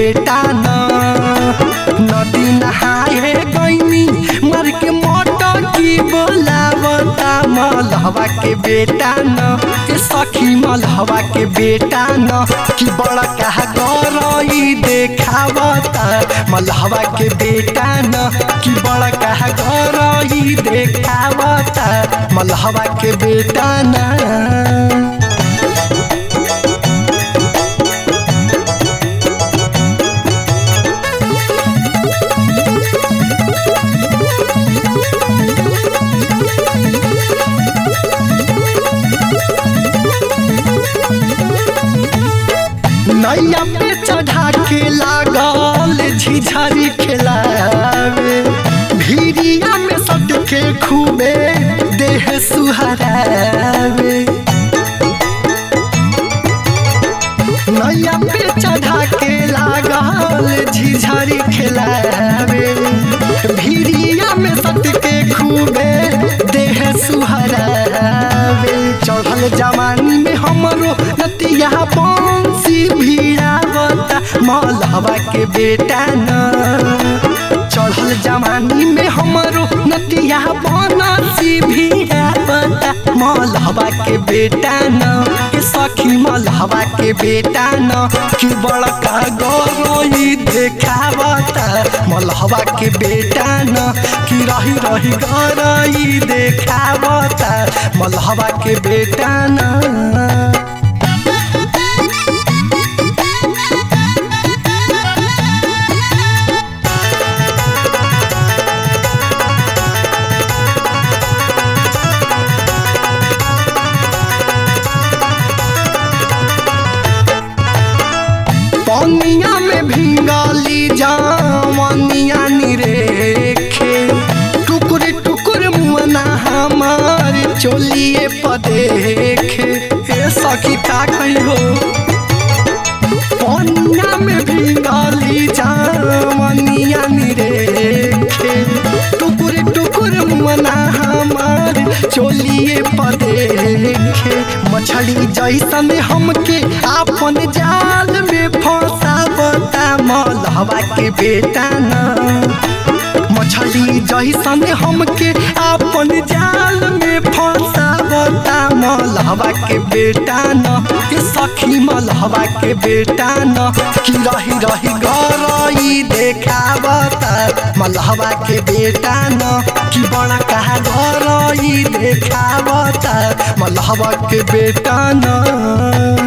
बेटा न नदी नहाए गईनी मर के मोटर की बोलावता मलहवा के बेटा न के सखी मलहवा के बेटा न कि बड़ा कहा गरई देखावता मलहवा के बेटा न कि बड़ा कहा गरई देखावता मलहवा के बेटा न नैया पे चढ़ा के लागल झिझरी खेलावे भिरिया में सट के खूबे देह सुहरावे नैया पे चढ़ा के लागल झिझरी खेलावे भिरिया में सट के खूबे देह सुहरावे चढ़ल जवानी में हमरो नतिया बंसी भिड़ावता मलहवा के बेटा न चढ़ल जवानी में हमरो नतिया बनसी भिड़ावता मलहवा के बेटा न के सखी मलहवा के बेटा न कि बड़का गरई देखावता मलहवा के बेटा न कि रही रही गरई देखावता मलहवा के बेटा न पनिया में भिंगाली जामनिया निरेखे टुकुर टुकुर मुअना हमार चोलिए पदेखे ए सखी का कही हो पनिया में भिंगाली जामनिया निरेखे टुकुर टुकुर मुअना हमार चोलिए पदेखे मछली जैसन हमके आपन जाल में फंसावता मलहवा के बेटा न मछली जैसन हमके आपन जाल में फंसावता मलहवा के बेटा न के सखी मलहवा के बेटा न कि रही रही गरई देखावता मलहवा के बेटा न कि बड़ा कहा गरई देखावता मलहवा के बेटा न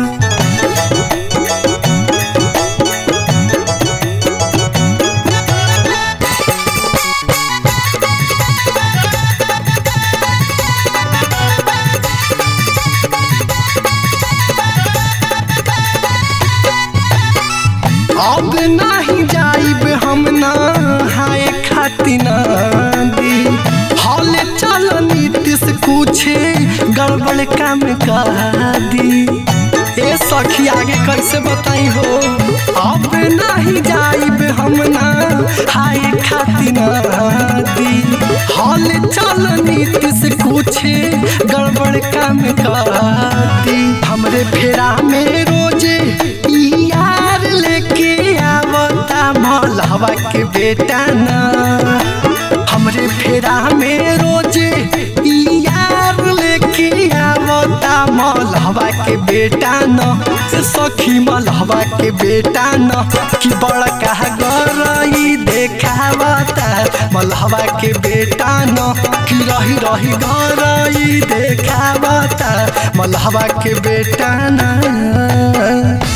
अब नहीं जाइब हम ना हाय खाती नदी हॉल चल नीतीश कुछ गड़बड़ काम कर दी ए सखी आगे कैसे बताई हो अब नहीं जाइब हम ना हाय खाती नदी हॉल चल नीतीश कुछ गड़बड़ काम कर दी हमरे फेरा में रोजे ई यार लेके आवता मलहवा के बेटा न हमरे फेरा में रोजे ई यार लेके आवता मलहवा के बेटा न से सखी मलहवा के बेटा न कि बड़का गरई देखावता मलहवा के बेटा न कि रही रही गरई देखावता मलहवा के बेटा न